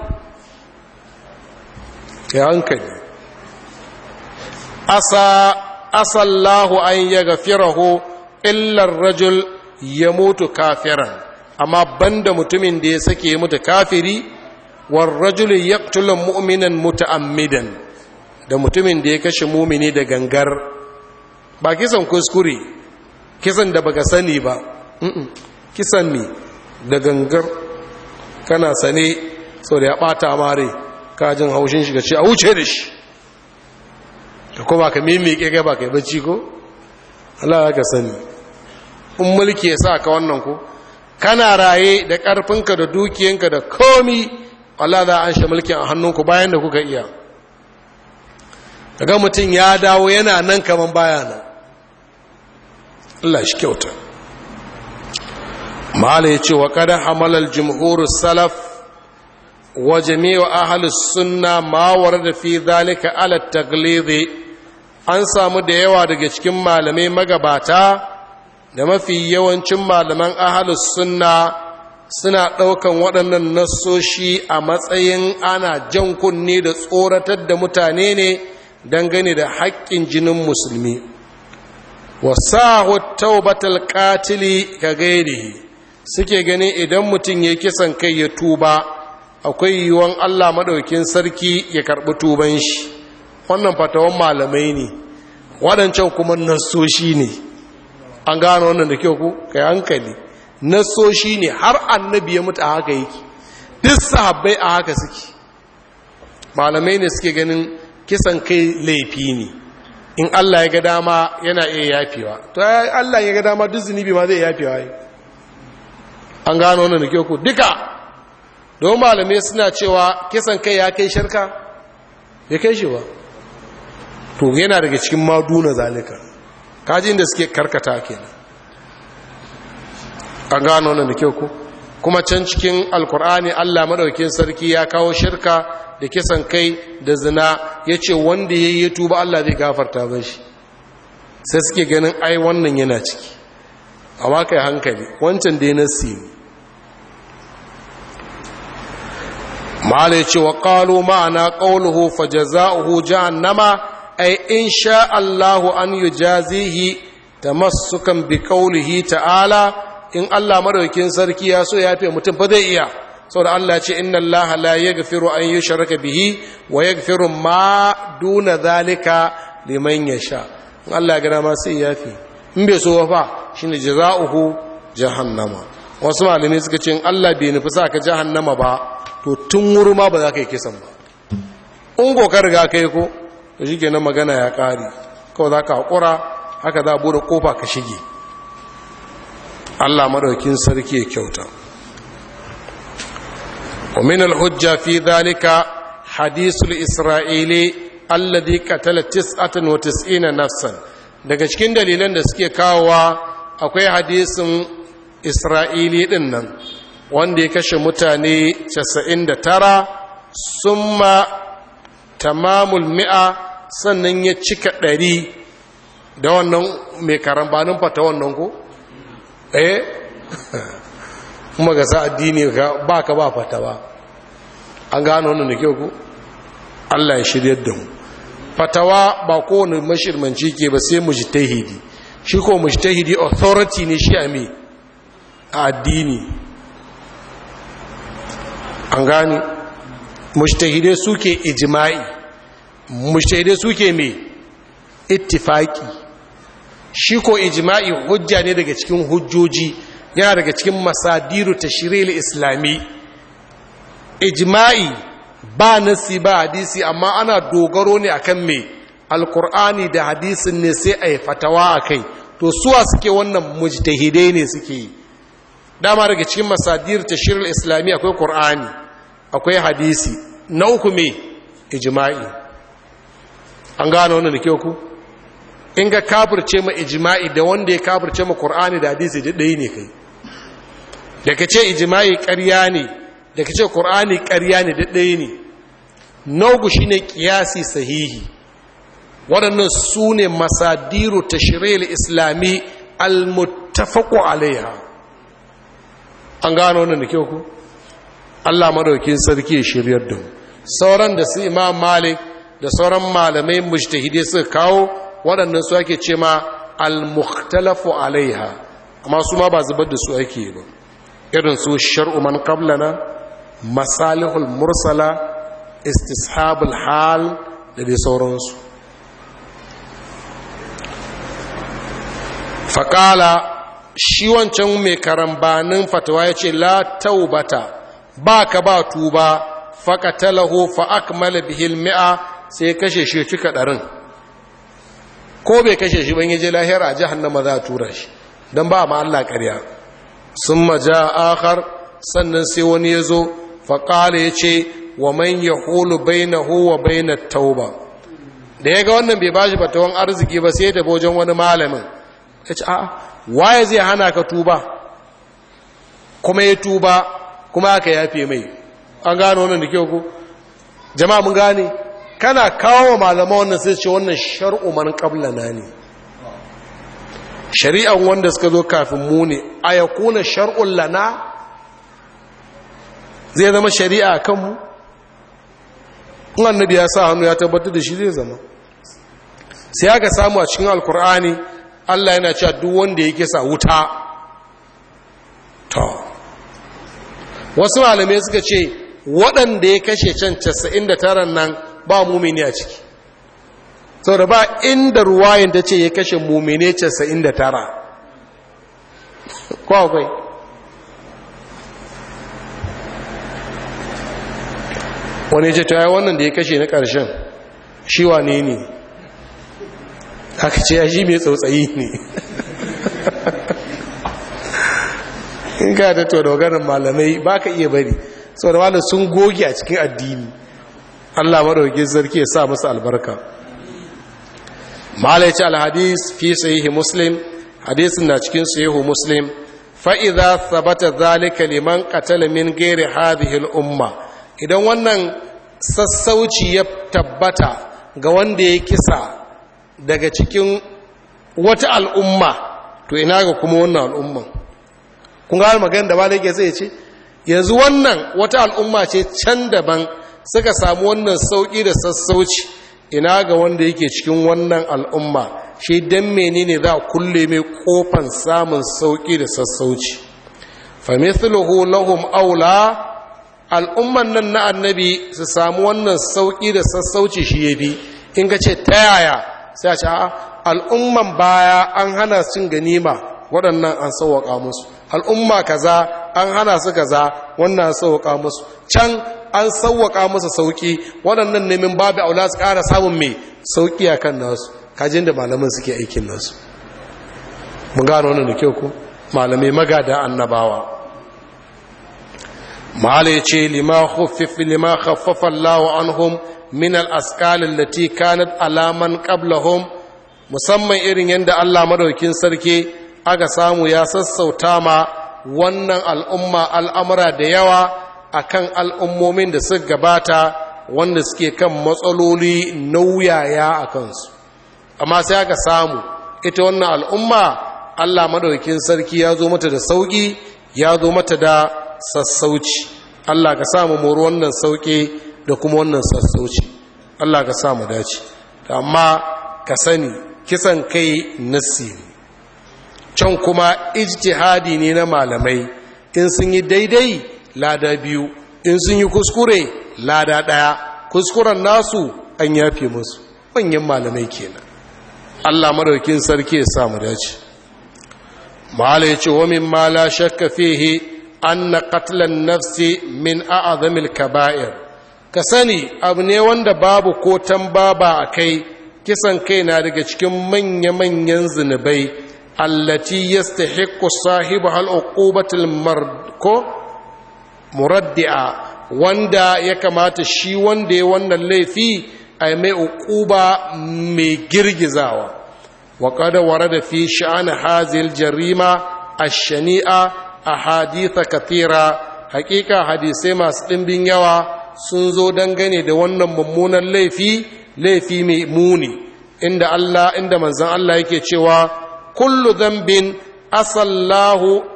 ya hankali asa asallahu an yaghfirahu illa ar-rajul yamutu kafiran amma banda mutumin da ya sake mutu kafiri war rajul yaqtulu mu'minan muta'ammidan da mutumin da ya kashe mumini da gangar ba kisan kuskure kisan da baka sani ba kisan ne da gangar kana sane sau da ya bata mare kajin haushin shiga ce a wuce da shi da kuma ka mimike kai ba kai bacci ko Allah ka sani in mulki ya sa ka wannan ko kana raye da ƙarfinka da dukiyanka da komi Allah za an shi mulkin a hannunku bayan da kuka iya daga mutum ya dawo yana nan kaman baya nan Allah shi kyauta mala ya ce wa kada hamalar jimhurus salaf wa jami'a ahalus sunna ma da fi zalika ala taglidi an samu da yawa daga cikin malamai magabata da mafi yawancin malaman ahalus sunna suna ɗaukan waɗannan nassoshi a matsayin ana jan kunne da tsoratar da mutane ne dangane da haƙƙin jinin musulmi wasahu taubatal qatili ka gairihi suke gani idan mutum ya kisan kai ya tuba akwai yiwuwan Allah maɗaukin sarki ya karɓi tuban shi wannan fatawan malamai ne waɗancan kuma nassoshi ne an gano wannan da kyau ku kai hankali nassoshi ne har annabi ya mutu a haka yake duk sahabbai a haka suke malamai ne suke ganin kisan kai laifi ne in Allah ya ga dama yana iya yafewa to Allah ya ga dama duk zunubi ma zai yafewa yi an gano wannan da kyau ku duka don malamai suna cewa kisan kai ya kai shirka ya kai shi ba to yana daga cikin maduna zalika kaji inda suke karkata kenan an gano wannan da kyau ku kuma can cikin alkur'ani Allah madaukakin sarki ya kawo shirka da kisan kai da zina ya ce wanda ya yi tuba Allah zai gafarta ba shi sai suke ganin ai wannan yana ciki amma kai hankali wancan da ya nasi ne ma'ala ya ce wa ƙalo ma'ana ƙaunuhu fa jaza'uhu jahannama ai in sha Allahu an yi jazihi ta masukan bi ƙaunuhi ta'ala in Allah madaukin sarki ya so ya fi mutum fa zai iya saboda Allah ce inna Allah la yaghfiru an yushraka bihi wa yaghfiru ma duna zalika liman yasha in Allah ya ga ma sai ya fi in bai so fa shine jazaohu jahannama wasu malamai suka ce in Allah bai nufi sa ka jahannama ba to tun wuri ma ba za ka yi kisan ba in ko ka riga kai ko to shikenan magana ya kare kawai za ka hakura haka za a bude kofa ka shige Allah madaukin sarki ya kyauta ومن الحجة في ذلك حديث الإسرائيلي الذي قتل تسعة وتسعين نفسا daga cikin dalilan da suke kawowa akwai hadisin isra'ili din nan wanda ya kashe mutane 99 summa tamamul mi'a sannan ya cika ɗari da wannan mai karambanin fata wannan ko? eh kuma ga sa addini ba ka ba fata ba an gano wannan da kyau ku Allah ya shiryar da mu fatawa ba kowane mashirmanci ke ba sai mujtahidi shi ko mujtahidi authority ne shi a me a addini an gane mujtahidai suke ijma'i mujtahidai suke me ittifaki shi ko ijma'i hujja ne daga cikin hujjoji yana daga cikin masadiru ta shiril islami ijma'i ba nasi ba hadisi amma ana dogaro ne akan mai alkur'ani da hadisin ne sai a yi fatawa a kai to suwa suke wannan mujtahidai ne suke yi dama daga cikin masadir ta shiril islami akwai kur'ani akwai hadisi na uku mai ijma'i an gano wannan da kyau ku in ga kafirce ma ijma'i da wanda ya kafirce ma kur'ani da hadisi da ɗaya ne kai da ka ce ijima'i ƙarya ne da ka ce ƙur'ani ƙarya ne ɗaya ne naugu shi ne ƙiyasi sahihi waɗannan su ne masadiru ta shirya islami almutafaku alaiha an gano wannan da kyau ku Allah madaukin sarki ya shiryar da mu sauran da su imam malik da sauran malamai mujtahidi suka kawo waɗannan su ake ce ma al-mukhtalafu alaiha amma su ma ba zubar da su ake ba irin su shar'u man qablana masalihul mursala istishabul hal da dai sauransu faƙala shi wancan mai karambanin fatawa ya ce la taubata ba ka ba tuba faƙatalahu fa'akmala bihil mi'a sai kashe shi cika ɗarin ko bai kashe shi ban yaje lahira a jihannama za a tura shi don ba ma Allah ƙarya sun maja akar sannan sai wani ya zo faƙala ya ce wa man ya hulu baina huwa baina tauba da ya ga wannan bai bashi fatawan arziki ba sai da wajen wani malamin ya ce a waye zai hana ka tuba kuma ya tuba kuma aka yafe mai an gano wannan da kyau ku jama'a mun gane kana kawo malama wannan sai ce wannan shar'u man qablana ne shari'an wanda suka zo kafin mu ne ayakuna shar'un lana zai zama shari'a kan mu in annabi ya sa hannu ya tabbatar da shi zai zama sai aka samu a cikin alkur'ani Allah yana cewa duk wanda ya kisa wuta to wasu malamai suka ce waɗanda ya kashe can 99 nan ba mumini a ciki sau da ba inda ruwayin ta ce ya kashe mumine 99 kwakwai wani ce ta yi wannan da ya kashe na ƙarshen shi wane ne aka ce ya shi mai tsautsayi ne in ka da to dogarin malamai ba ka iya bari sau da malam sun goge a cikin addini allah maɗauki sarki ya sa musu albarka malai ce alhadis fi sahihi muslim hadisin na cikin sahihu muslim fa'iza sabata zalika liman qatala min gairi hadhihi umma idan wannan sassauci ya tabbata ga wanda ya kisa daga cikin wata al'umma to ina ga kuma wannan al'umman kun ga magana da ba da yake zai ce yanzu wannan wata al'umma ce can daban suka samu wannan sauƙi da sassauci ina ga wanda yake cikin wannan al'umma shi don menene za a kulle mai kofan samun sauƙi da sassauci famithluhu lahum aula al'umman nan na annabi su samu wannan sauƙi da sassauci shi ya bi in ka ce ta yaya sai a ce al'umman baya an hana cin ganima waɗannan an sauwaƙa musu al'umma kaza an hana su kaza wannan sauwaƙa musu can an sauwaƙa musu sauƙi waɗannan nemin babu aula su ƙara samun mai sauƙi a kan nasu kajin da malamin suke aikin nasu mun gano wannan da kyau ku malamai magada annabawa mahala ya ce lima khaffafa Allah anhum min al-asqal allati kanat alaman qablahum musamman irin yadda Allah madaukin sarki aka samu ya sassauta ma wannan al'umma al'amura da yawa akan al'ummomin da suka gabata wanda suke kan matsaloli nauyaya a kansu amma sai aka samu ita wannan al'umma Allah madaukin sarki ya zo mata da sauki ya zo mata da sassauci Allah ka samu moro wannan sauki da kuma wannan sassauci Allah ka samu dace amma ka sani kisan kai nassi can kuma ijtihadi ne na malamai in sun yi daidai lada biyu in sun yi kuskure lada ɗaya kuskuren nasu an yafe musu manyan malamai kenan Allah madaukin sarki ya samu dace mala yace wa min ma la shakka fihi anna qatlan nafsi min a'zamil kaba'ir ka sani abu ne wanda babu ko tambaba akai kisan kai na daga cikin manya-manyan zunubai allati yastahiqqu sahibu hal uqubatul marko muraddi'a wanda ya kamata shi wanda ya wannan laifi a mai uquba mai girgizawa wa qad warada fi sha'an hazil jarima ash-shani'a ahadith kathira hakika hadisai masu dimbin yawa sun zo dangane da wannan mummunan laifi laifi mai muni inda Allah inda manzon Allah yake cewa kullu dhanbin asallahu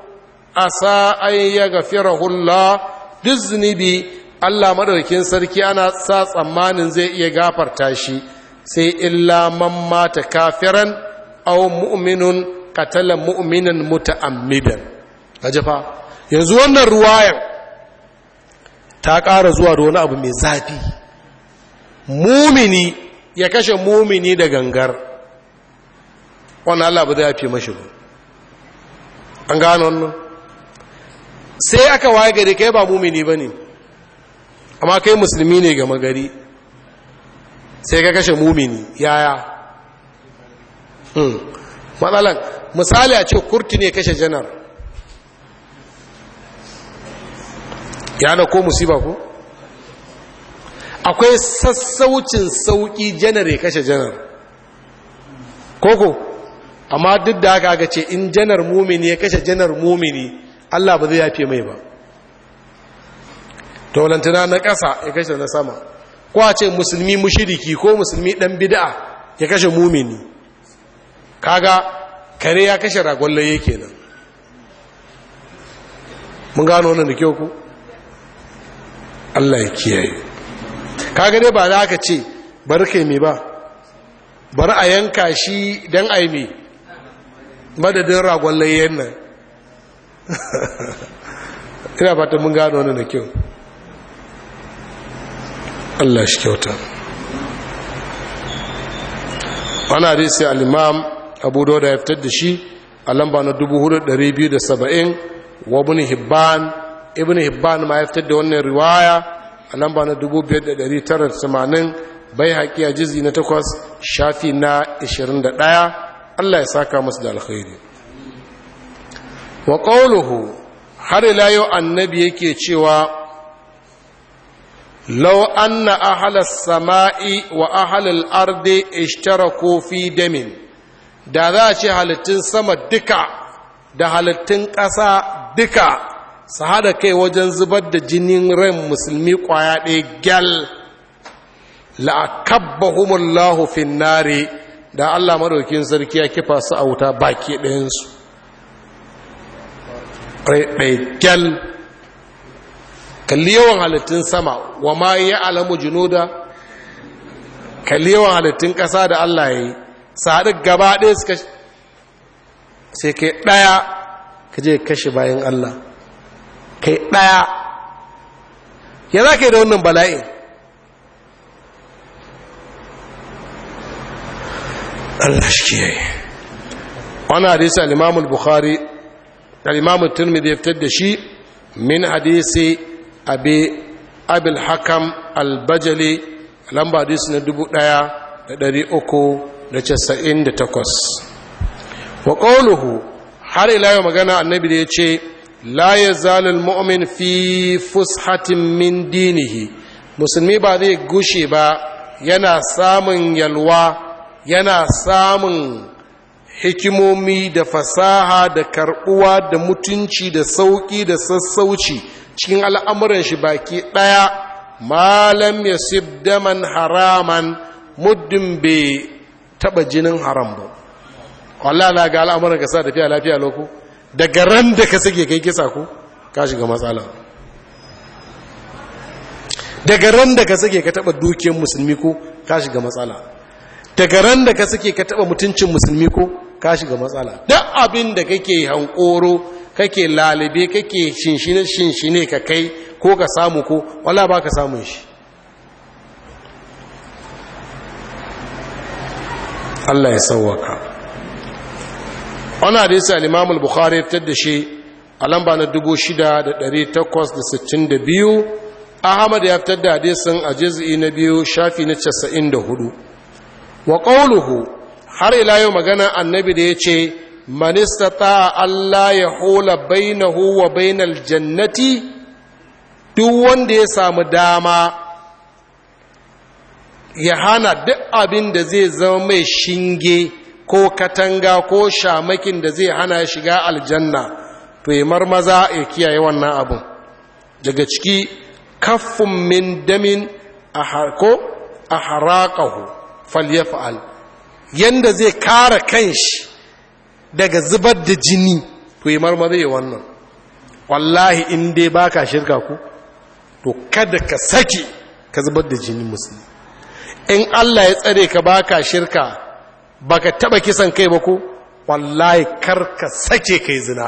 asa an yaghfirahu Allah duk zunubi Allah madaukin sarki ana sa tsammanin zai iya gafarta shi sai illa man mata kafiran aw mu'minun qatala mu'minan muta'ammidan kaje fa yanzu wannan ruwayan ta ƙara zuwa da wani abu mai zafi mumini ya kashe mumini da gangar wannan Allah ba zai yafe mashi ba an gano wannan sai aka waye gari kai ba mumini ba ne amma kai musulmi ne gama gari sai ka kashe mumini yaya matsalan misali a ce kurti ne kashe janar ya da ko musiba ko akwai sassaucin sauki janar ya kashe janar koko amma duk da haka aka ce in janar mumini ya kashe janar mumini Allah ba zai yafe mai ba taulantana na ƙasa ya kashe na sama ko a ce musulmi mushiriki ko musulmi ɗan bid'a ya kashe mumini kaga kare ya kashe ragon laye kenan mun gano wannan da kyau ku Allah ya kiyaye kaga dai ba za ka ce bar kai me ba bar a yanka shi don a yi me madadin ragon layyan nan ina fata mun gano wannan da kyau Allah shi kyauta wani hadisi al-imam abu da ya fitar da shi a lamba na 4270 wa ibn hibban ibn hibban ma ya fitar da wannan riwaya a lamba na 5980 bai haƙi a jizi na 8 shafi na 21 Allah ya saka masu da alkhairi wa qawluhu har ila yau annabi yake cewa لو أن أهل السماء وأهل الأرض اشتركوا في دم da za a ce halittun sama duka da halittun ƙasa duka su haɗa kai wajen zubar da jinin ran musulmi ƙwaya ɗaya gyal la'akabbahumullahu finnare da Allah maɗaukin sarki ya kifa su a wuta baki ɗayansu ɗaya gyal kalli yawan halittun sama wa ma ya alamu junuda kalli yawan halittun ƙasa da Allah ya yi haɗu gaba ɗaya suka sai kai ɗaya ka je kashe bayan Allah kai ɗaya ya za ka yi da wannan bala'in Allah shi kiyaye wani hadisi al-imamul bukhari al-imamul turmidi ya fitar da shi min hadisi abi abil hakam albajali lamba hadisi na dubu ɗaya da ɗari uku da casa'in da takwas wa ƙauluhu har ila yau magana annabi da ya ce la ya zalil mu'min fi fushatin min dinihi musulmi ba zai gushe ba yana samun yalwa yana samun hikimomi da fasaha da karbuwa da mutunci da sauƙi da sassauci cikin al'amuran shi baki ɗaya malam ya daman haraman muddin bai taɓa jinin haram ba wallah na ga al'amuran ka sa tafiya lafiya loko daga ran da ka sake kai kisa ku ka shiga matsala daga ran da ka sake ka taɓa dukiyar musulmi ko ka shiga matsala daga ran da ka sake ka taɓa mutuncin musulmi ko ka shiga matsala duk abin da kake hankoro kake lalibe kake shinshine shinshine ka kai ko ka samu ko wala ba ka samun shi Allah ya sauwaka wani hadisi al-imam al-bukhari ya fitar da shi a lamba na 6862 ahmad ya fitar da hadisin a juz'i na biyu shafi na 94 wa qawluhu har ila yau magana annabi da yace man istata Allah ya hula bainahu wa bainal jannati duk wanda ya samu dama ya hana duk abin da zai zama mai shinge ko katanga ko shamakin da zai hana shiga aljanna to yi marmaza ya kiyaye wannan abin daga ciki kaffin min damin a harko a haraƙahu falyafa'al yanda zai kara kanshi daga zubar da jini to yi marmaza ya wannan wallahi in dai baka shirka ku to kada ka sake ka zubar da jinin musulmi in Allah ya tsare ka baka shirka baka taba kisan kai ba ko wallahi kar ka sake kai zina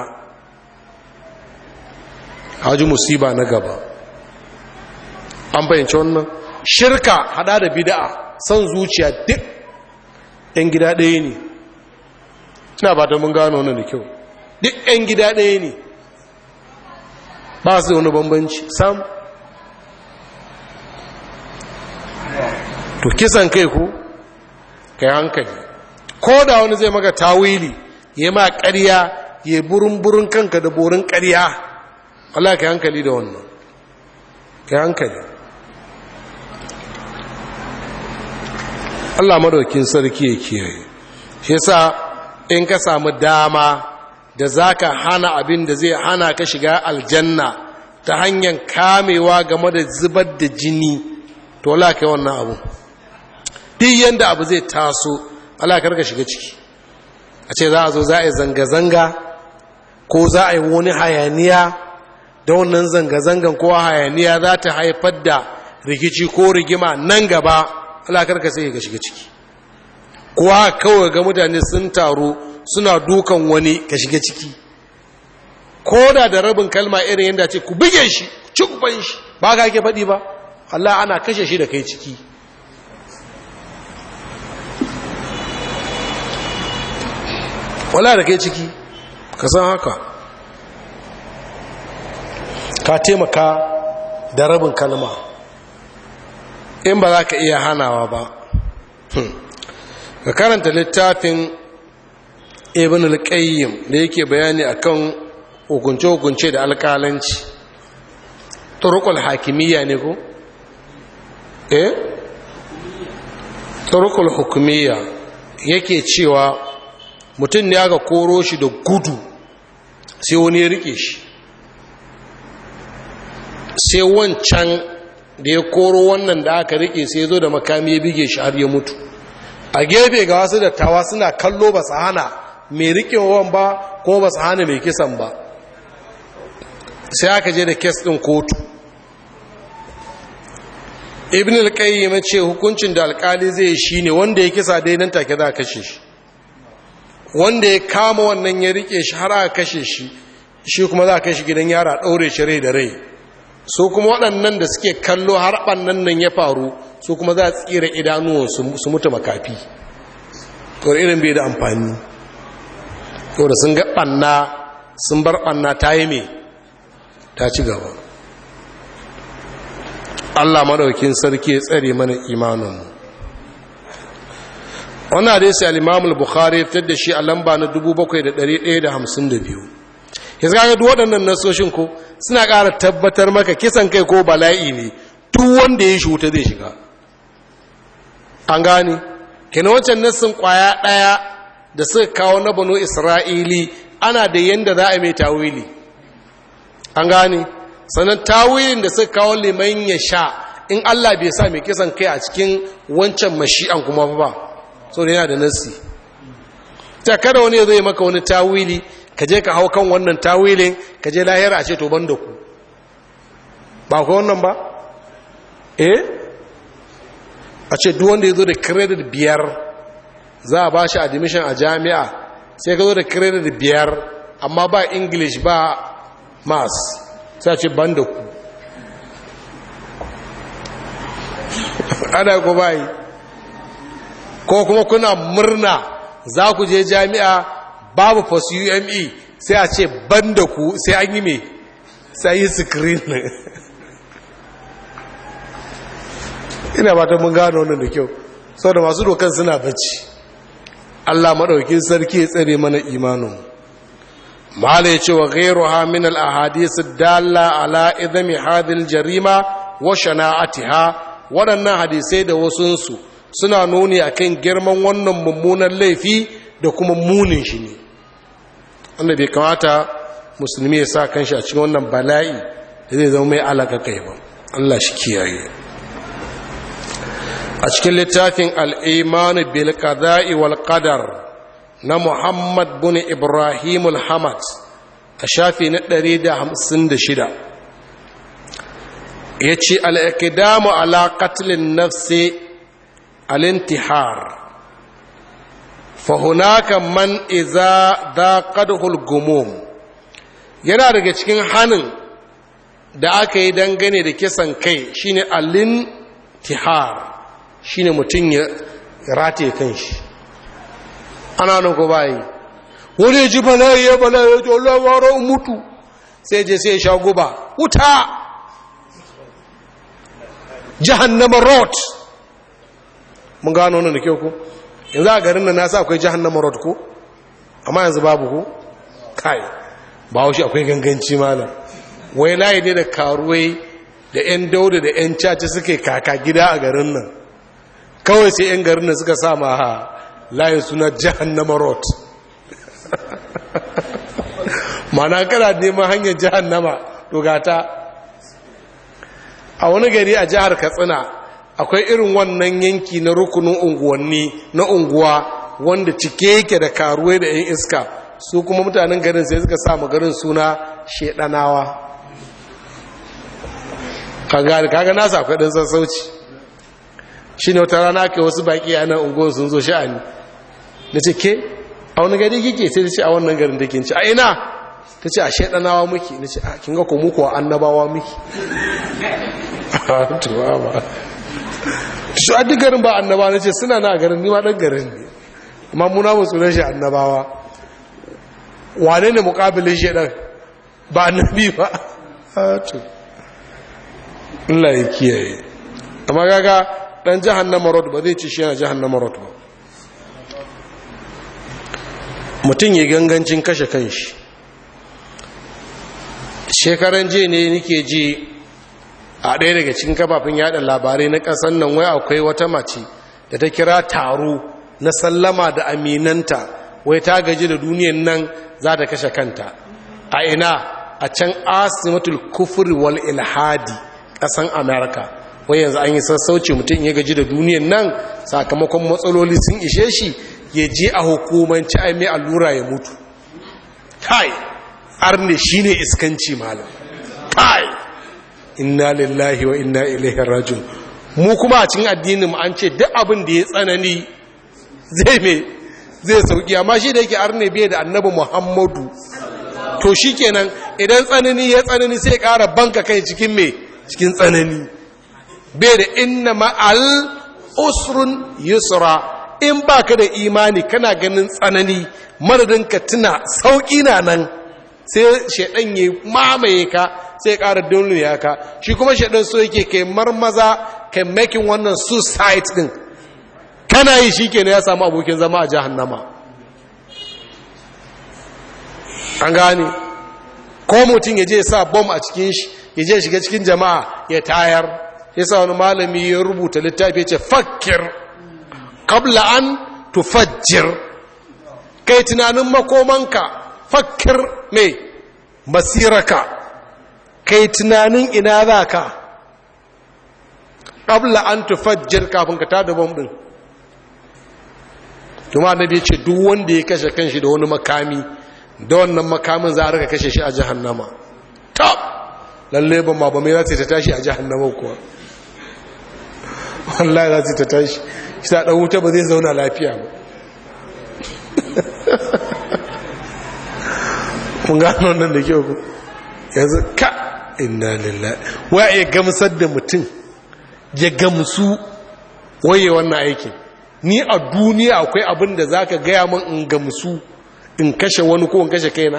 haji musiba na gaba an bayyance wannan shirka hada da bid'a san zuciya duk ɗan gida ɗaya ne ina ba ta mun gano wannan da kyau duk ɗan gida ɗaya ne ba su da wani bambanci sam to kisan kai ku kai hankali ko da wani zai maka tawili ya ma ƙarya ya burin-burin kanka da borin ƙarya Allah kai hankali da wannan kai hankali Allah madaukin sarki ya kiyaye shi yasa in ka samu dama da zaka hana abin da zai hana ka shiga aljanna ta hanyar kamewa game da zubar da jini to Allah kai wannan abu duk yanda abu zai taso Allah karka shiga ciki a ce za a zo za a yi zanga-zanga ko za a yi wani hayaniya da wannan zanga-zangan ko hayaniya za ta haifar da rikici ko rigima nan gaba Allah karka sai ka shiga ciki kuwa kawai ga mutane sun taru suna dukan wani ka shiga ciki ko da da rabin kalma irin yadda ce ku buge shi ci kuban shi ba ka ake faɗi ba Allah ana kashe shi da kai ciki wala da kai ciki ka san haka ka taimaka da rabin kalma in ba za ka iya hanawa ba ka karanta littafin ibn al-qayyim da yake bayani akan hukunce-hukunce da alƙalanci turukul hakimiyya ne ko? eh? turukul hukumiyya yake cewa mutum ne aka koro shi da gudu sai wani ya rike shi sai wancan da ya koro wannan da aka rike sai zo da makami ya bige shi har ya mutu a gefe ga wasu dattawa suna kallo ba su hana mai rikewan ba ko ba su hana mai kisan ba sai aka je da kes ɗin kotu ibn al-qayyim ce hukuncin da alkali zai shi ne wanda ya kisa dai nan take za a kashe shi wanda ya kama wannan ya rike shi har aka kashe shi shi kuma za a kai shi gidan yara ɗaure shi rai da rai su kuma waɗannan da suke kallo har ɓannan nan ya faru su kuma za a tsira idanuwan su mutu makafi to irin bai da amfani to da sun ga ɓanna sun bar ɓanna ta yi mai ta ci gaba allah maɗaukin sarki ya tsare mana imaninmu wannan hadisi al-imam bukhari ya fitar da shi a lamba na 7152 yanzu ga duk waɗannan nasoshin ko suna ƙara tabbatar maka kisan kai ko bala'i ne duk wanda ya shuta zai shiga an gane kina wancan nassin kwaya ɗaya da suka kawo na bano isra'ili ana da yanda za a mai tawili an gane sannan tawilin da suka kawo liman ya sha in allah bai sa mai kisan kai a cikin wancan mashi'an kuma ba so da yana da nassi ta kada wani ya zai maka wani tawili ka je ka hau kan wannan tawilin ka je lahira a ce to ban da ku ba ku wannan ba eh a ce duk wanda ya zo da credit biyar za a ba shi admission a jami'a sai ka zo da credit biyar amma ba english ba mass sai a ce ban da ku ana ku bayi ko kuma kuna murna za ku je jami'a babu fas ume sai a ce ban da ku sai an yi mai sai yi screen ina ba ta mun gano wannan da kyau sau da masu dokan suna bacci allah maɗaukin sarki ya tsare mana imanin mala ya ce wa gairu min al-ahadisu dalla ala idami hadil jarima wa shana'atiha waɗannan hadisai da wasunsu suna nuni akan girman wannan mummunan laifi da kuma munin shi ne wanda bai kamata musulmi ya sa kanshi a cikin wannan bala'i da zai zama mai alaka kai ba Allah shi kiyaye a cikin littafin al'imanu bil qada'i wal qadar na Muhammad bin Ibrahim al-Hamad a shafi na 156 ya ce al'ikidamu ala katilin nafsi alintihar fahunaka man iza da kadhul gumum yana daga cikin hannun da aka yi dangane da kisan kai shine alintihar shine mutum ya rataye kanshi ana nan ko bayi wani ya ji bala'i ya bala'i ya ji Allah waro mutu sai je sai ya sha guba wuta jahannama road mun gano wannan da kyau ko yanzu a garin nan nasa akwai jahannama road ko amma yanzu babu ko kai ba shi akwai ganganci malam wai layi ne da karuwai da 'yan dauda da 'yan caci suke kaka gida a garin nan kawai sai 'yan garin nan suka sa ma ha layin suna jahannama road mana kana neman hanyar jahannama dogata a wani gari a jihar katsina akwai irin wannan yanki na rukunin unguwanni na unguwa wanda cike yake da karuwai da 'yan iska su kuma mutanen garin sai suka sa garin suna shedanawa kaga nasa akwai ɗan sassauci shi ne wata rana ke wasu baƙi a nan unguwar sun zo sha'ani na ce ke a wani gari kike sai ta ce a wannan garin da kin ci a ina ta ce a shaɗanawa muke na ce a kin ga kuma kuwa annabawa muke tuwa ba shi a duk garin ba annabawa na ce suna na garin nima ɗan garin ne amma muna musu na shi annabawa wane ne mukabilin shaɗan ba annabi ba to Allah ya kiyaye amma gaga dan jahannama road ba zai ci shi yana jahannama road ba mutum ya gangancin kashe kanshi shekaran jiya ne nike ji a ɗaya daga cikin kafafen yada labarai na ƙasar nan wai akwai wata mace da ta kira taro na sallama da aminanta wai ta gaji da duniyan nan za ta kashe kanta a ina a can asimatul kufri wal ilhadi ƙasan amerika wai yanzu an yi sassauci mutum ya gaji da duniyan nan sakamakon matsaloli sun ishe shi ya je a hukumanci a mai allura ya mutu kai arne shi ne iskanci malam kai inna lillahi wa inna ilaihi rajun mu kuma a cikin addinin mu an ce duk abin da ya tsanani zai me zai sauki amma shi da yake arne bai da annabi muhammadu to shikenan idan tsanani ya tsanani sai ƙara banka kai cikin me cikin tsanani bai da inna ma'al usrun yusra in ba ka da imani kana ganin tsanani madadin ka tuna sauƙi na nan sai shaɗan ya mamaye ka sai ƙara duniya ka shi kuma shaɗan so yake kai marmaza kai makin wannan suicide ɗin kana yi shi kenan ya samu abokin zama a jahannama an gane ko mutum ya je sa bom a cikin shi ya je shiga cikin jama'a ya tayar ya sa wani malami ya rubuta littafi ya ce fakir kabla an tufajjir kai tunanin makomanka fakir mai masiraka kai tunanin ina za ka kabla an tufajjir kafin ka tada bom din kuma annabi ya ce duk wanda ya kashe kanshi da wani makami da wannan makamin za a rika kashe shi a jahannama top lalle ba ma ba mai za ta tashi a jahannama kuwa wallahi za ta tashi shi ta ɗan wuta ba zai zauna lafiya ba mun gano nan da kyau ku yanzu ka inna lillahi wa ya gamsar da mutum ya gamsu waye wannan aikin ni a duniya akwai abin da za ka gaya man in gamsu in kashe wani ko in kashe kaina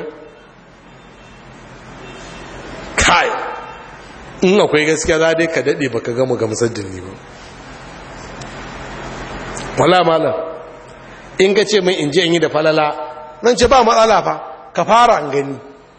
kai in akwai gaskiya za dai ka daɗe ba ka gama gamsar da ni ba wala malam in ka ce min in je in yi da falala nan ce ba matsala fa ka fara an gani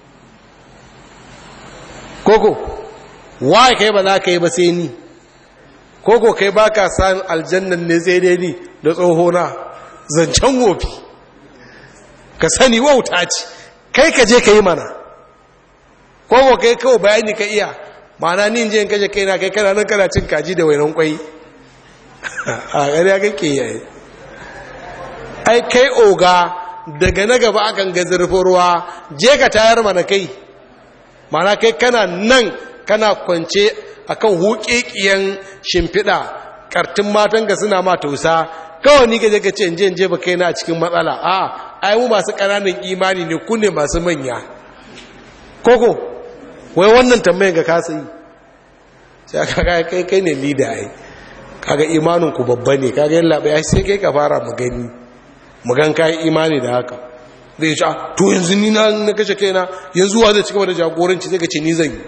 koko waye kai ba za ka yi ba sai ni koko kai ba ka san aljannan ne sai dai ni da tsohona zancen wofi ka sani wauta ce kai ka je ka yi mana koko kai kawai bayani ka iya mana ni je in kashe kaina kai kana nan kana cin kaji da wainan kwai a gari ya kake yayi ai kai oga daga na gaba akan ga zurfin ruwa je ka tayar mana kai mana kai kana nan kana kwance akan huƙiƙiyan shimfiɗa ƙartin matan ga suna ma tausa kawai ni gaje ka ce in je in je ba kai na cikin matsala a ai mu masu ƙananan imani ne ku ne masu manya koko wai wannan tambayin ga kasa yi sai aka kai kai ne lida ai kaga imanin ku babba ne kaga yin labai sai kai ka fara mu gani mu gan kai imani da haka zai ce to yanzu ni na na kashe kaina yanzu wa zai cigaba da jagoranci zai ka ce ni zan yi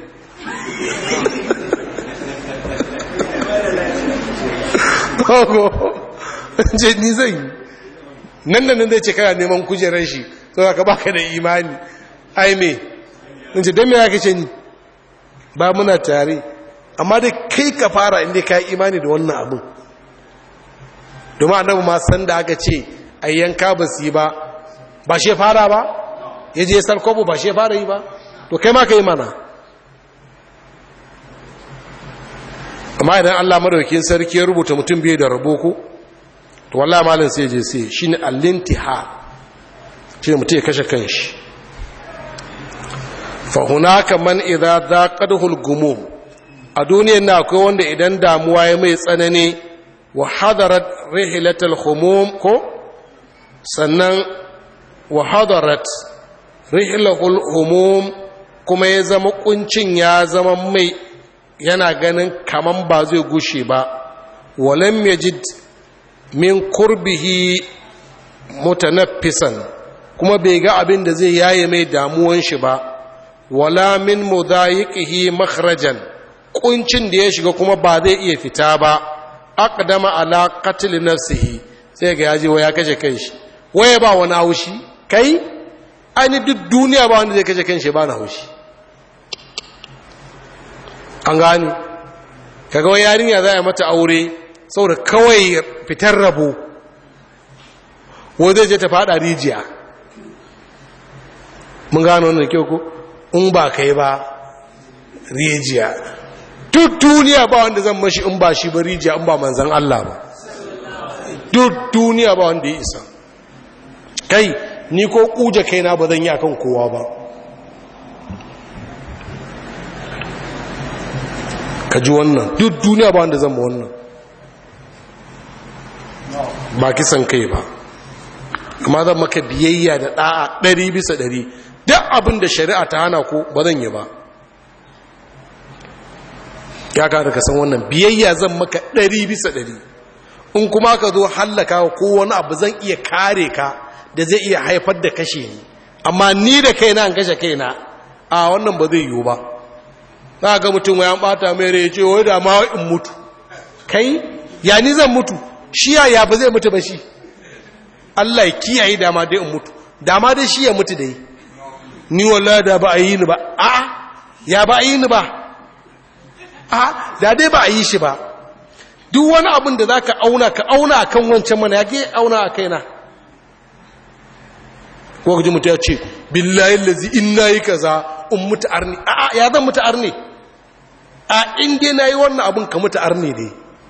kogo ce ni zan yi nan da nan zai ce kana neman kujerar shi to ka baka da imani ai me in ce don me ya kace ni ba muna tare amma dai kai ka fara inda ka yi imani da wannan abin domin annabi ma san da aka ce a yanka ba su yi ba ba shi fara ba ya je sarkobo ba shi fara yi ba to kai ma ka yi mana amma idan allah madaukin sarki ya rubuta mutum biyu da rabo ko to wallah malin sai je sai shi ne allintiha shi ne mutum ya kashe kanshi fahunaka man idza zaqadhul gumum a duniyar na akwai wanda idan damuwa ya mai tsanani wa hadarat rihlatul humum ko sannan wa hadarat rihlatul humum kuma ya zama kuncin ya zama mai yana ganin kaman ba zai gushe ba walam yajid min kurbihi mutanaffisan kuma bai ga abin da zai yaye mai damuwan shi ba wala min mudayiqihi makhrajan kuncin da ya shiga kuma ba zai iya fita ba aqdama ala qatl nafsihi sai ga yaji waya kashe kanshi waye ba wani haushi kai ani duk duniya ba wanda zai kashe kanshi ba na haushi an gani kaga wai yarinya za a mata aure saboda kawai fitar rabo wanda zai je ta fada rijiya mun gano wannan kyau ko in ba kai ba rijiya duk duniya ba wanda zan mashi in ba shi ba rijiya in ba manzan Allah ba duk duniya ba wanda ya isa kai ni ko kuje kaina ba zan yi akan kowa ba ka ji wannan duk duniya ba wanda zan ma wannan ba kisan kai ba amma zan maka biyayya da ɗa'a ɗari bisa ɗari duk abin da shari'a ta hana ku ba zan yi ba ya kada ka san wannan biyayya zan maka ɗari bisa ɗari in kuma ka zo hallaka ko wani abu zan iya kare ka da zai iya haifar da kashe ni amma ni da kaina an kashe kaina a wannan ba zai yiwu ba za ga mutum ya bata mai rai ce wai da ma in mutu kai ya ni zan mutu shi ya ya ba zai mutu ba shi Allah ya kiyaye dama dai in mutu dama dai shi ya mutu dai ni wallahi da ba a yi ni ba a ya ba a yi ni ba a da dai ba a yi shi ba duk wani abin da za ka auna ka auna a kan wancan mana ya ke auna a kaina ko ji mutu ya ce billahi lazi in na yi kaza in mutu arni a ya zan mutu arni a inda na yi wannan abin ka mutu arni ne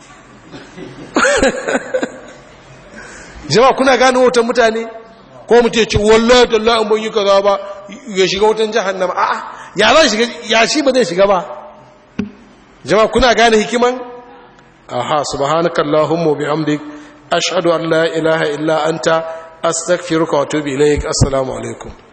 jama kuna gane wutan mutane ko mutu ya ce wallahi tallahi in ban yi kaza ba ya shiga wutan jahannama a ya zan shiga ya shi ba zai shiga ba jama kuna gane hikiman aha subhanaka allahumma bihamdik ashhadu an la ilaha illa anta astaghfiruka wa atubu ilaik assalamu alaikum